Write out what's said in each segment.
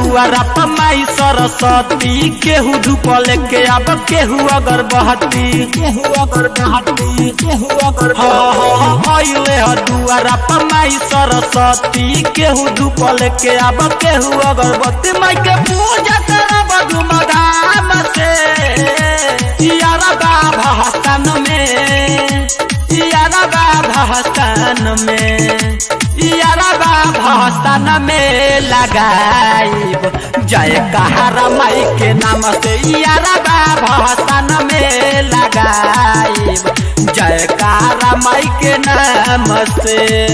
दुआरा पर माई सरस्वती केहू धूप लेके अब केहू अगर बहती केहू अगर बहती केहू अगर अइले ह दुआरा पर माई सरस्वती केहू धूप लेके अब केहू अगरबत्ती माई के पूजा करब धूमधाम से यारा बाबा हसन में यारा बाबा हसन में यारा बाबा हसन में लगाइब जय कहारा माई के नाम से यारा बाबा हसन में लगाइब जय कहारा माई के नाम से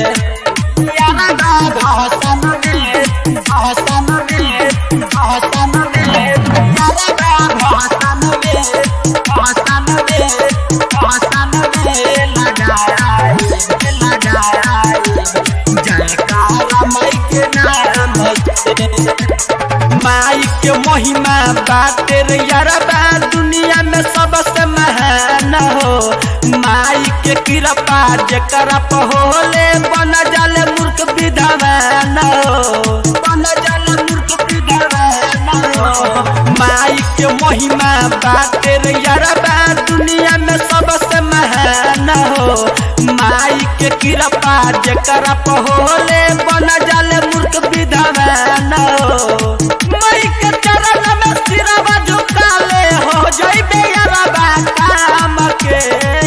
यारा बाबा हसन में हसन में हसन में यारा बाबा हसन में हसन में हसन में लगाइब लगाइब जय काला माई के नाम से माई के महिमा बाटे रे यारबा दुनिया में सबसे महान हो माई के कृपा जेकरा पर होले बन जाले मूर्ख विधवान हो बन जाले मूर्ख विधवान हो माई के महिमा बाटे रे यारबा दुनिया में सबसे महान हो माई के कृपा जेकरा पर होले बन जाले मूर्ख विधवान हो माई के चरण में सिरवा झुकाले हो जइबे यारबा काम के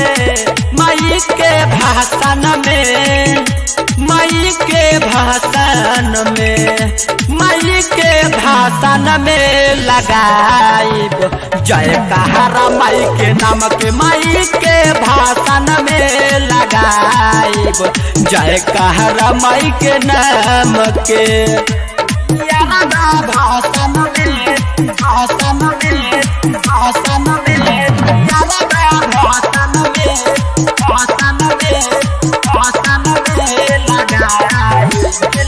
माई के भाषण में माई के भाषण में माई के भाषण में लगाइब जय कहारा माई के नाम के माई के भाषण में लगाइब जय कहारा माई के नाम के यारा भाषण में भाषण में भाषण में यारा भाषण में भाषण में भाषण में लगाइब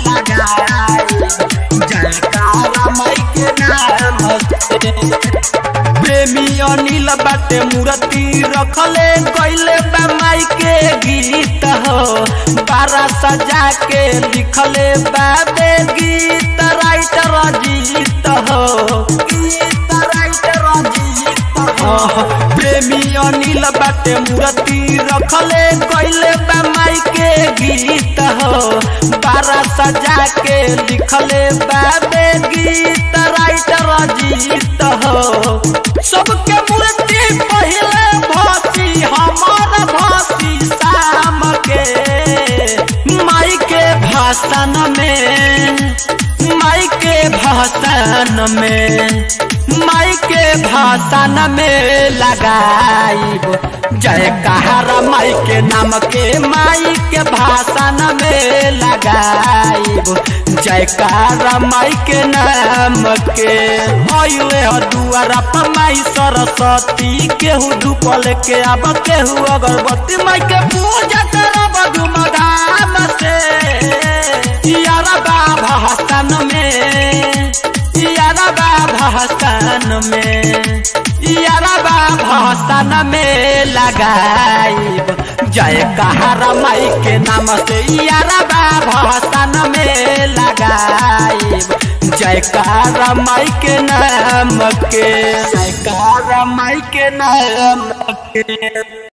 लगाइब जय काला माई के नाम से प्रेमी अनिल बाटे मूर्ति रखले गईले बा माई के गीत हो बारा सजा के लिखले बाबे गीत राइटर अजीत हो गीत राइटर अजीत हो प्रेमी अनिल बाटे मूर्ति रखले गईले बा माई के गीत हो बारा सजा के लिखले बाबे गीत राइटर अजीत हो सबके मूर्ति पहले भासी हमार भासी शाम के माई के भाषण में माई के भाषण में माई के भाषण में लगाइब जय कहारा माई के नाम के माई के भाषण में लगाइब जय कहारा माई के नाम के अइले ह दुआरा पर माई सरस्वती केहू धूप लेके अब केहू अगरबत्ती माई के पूजा करब धूमधाम से यारा बाबा हसन में यारा बाबा हसन में यारा बाबा हसन में लगाइब जय कहारा माई के नाम से यारा बाबा हसन में लगाइब जय कहारा माई के नाम के जय कहारा माई के नाम के